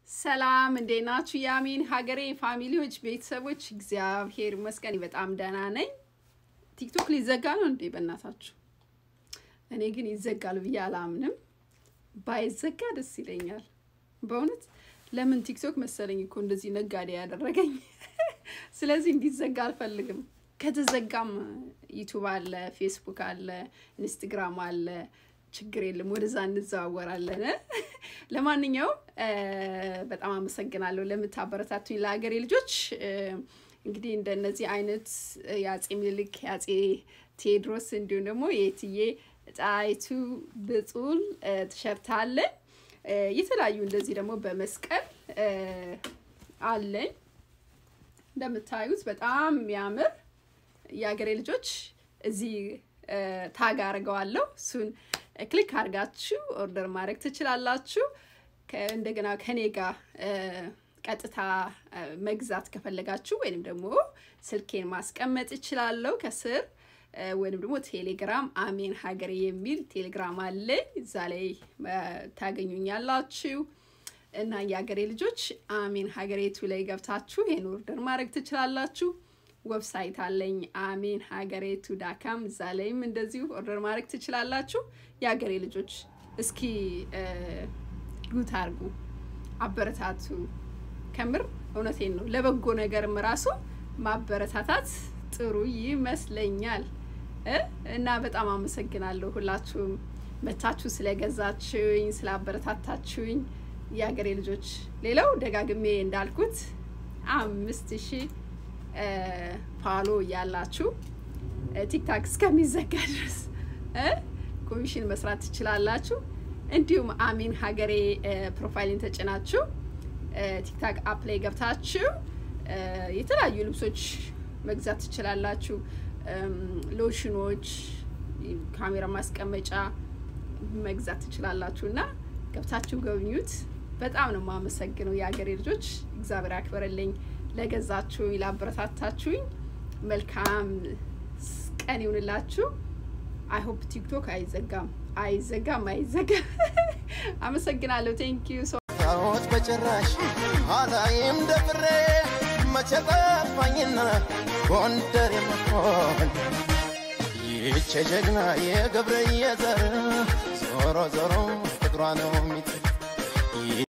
ሰላም እንዴት ናችሁ? የአሜን ሀገሬ ፋሚሊዎች፣ ቤተሰቦች፣ እግዚአብሔር ይመስገን በጣም ደህና ነኝ። ቲክቶክ ሊዘጋ ነው እንዴ? በእናታችሁ እኔ ግን ይዘጋል ብዬ አላምንም። ባይዘጋ ደስ ይለኛል በእውነት። ለምን ቲክቶክ መሰለኝ እኮ እንደዚህ ነጋዴ ያደረገኝ። ስለዚህ እንዲዘጋ አልፈልግም። ከተዘጋም ዩቱብ አለ፣ ፌስቡክ አለ፣ ኢንስትግራም አለ ችግር የለም። ወደዛ እንዘዋወራለን። ለማንኛውም በጣም አመሰግናለሁ ለምታበረታቱኝ ለሀገሬ ልጆች። እንግዲህ እንደነዚህ አይነት የአጼ ምኒልክ የአጼ ቴዎድሮስ እንዲሁም ደግሞ የእትዬ ጣይቱ ብጡል ቲሸርት አለኝ። የተለያዩ እንደዚህ ደግሞ በመስቀል አለኝ። እንደምታዩት በጣም የሚያምር የሀገሬ ልጆች እዚህ ታግ አድርገዋለሁ እሱን ክሊክ አድርጋችሁ ኦርደር ማድረግ ትችላላችሁ። እንደገና ከኔ ጋር ቀጥታ መግዛት ከፈለጋችሁ ወይንም ደግሞ ስልኬን ማስቀመጥ እችላለሁ ከስር ወይንም ደግሞ ቴሌግራም አሜን ሀገሬ የሚል ቴሌግራም አለኝ። እዛ ላይ ታገኙኛላችሁ እና የሀገሬ ልጆች አሜን ሀገሬቱ ላይ ገብታችሁ ይህን ኦርደር ማድረግ ትችላላችሁ። ዌብሳይት አለኝ አሜን ሀገሬቱ ዳካም እዛ ላይም እንደዚሁ ኦርደር ማድረግ ትችላላችሁ። የሀገሬ ልጆች እስኪ ጉት አርጉ፣ አበረታቱ። ከምር እውነቴን ነው። ለበጎ ነገርም ራሱ ማበረታታት ጥሩ ይመስለኛል እና በጣም አመሰግናለሁ ሁላችሁም መታችሁ ስለገዛችሁኝ፣ ስላበረታታችሁኝ የሀገሬ ልጆች። ሌላው ደጋግሜ እንዳልኩት አምስት ሺህ ፋሎ እያላችሁ ቲክታክ እስከሚዘጋ ድረስ ኮሚሽን መስራት ትችላላችሁ። እንዲሁም አሜን ሀገሬ ፕሮፋይልን ተጭናችሁ ቲክታክ አፕ ላይ ገብታችሁ የተለያዩ ልብሶች መግዛት ትችላላችሁ። ሎሽኖች፣ ካሜራ ማስቀመጫ መግዛት ትችላላችሁ እና ገብታችሁ ጎብኙት። በጣም ነው የማመሰግነው የሀገሬ ልጆች፣ እግዚአብሔር ያክበረልኝ። ለገዛችሁኝ ላበረታታችሁኝ መልካም ቀን ይሁንላችሁ። አይሆፕ ቲክቶክ አይዘጋም አይዘጋም አይዘጋም። አመሰግናለሁ። ቴንክ ዩ ሶ ታወት በጭራሽ አላይም ደፍሬ መቼ ጠፋኝና ጎንደር የመሆን ይህች ጀግና የገብረየ ዘር ዞሮ ዞሮ ፍቅሯ ነው የሚጥል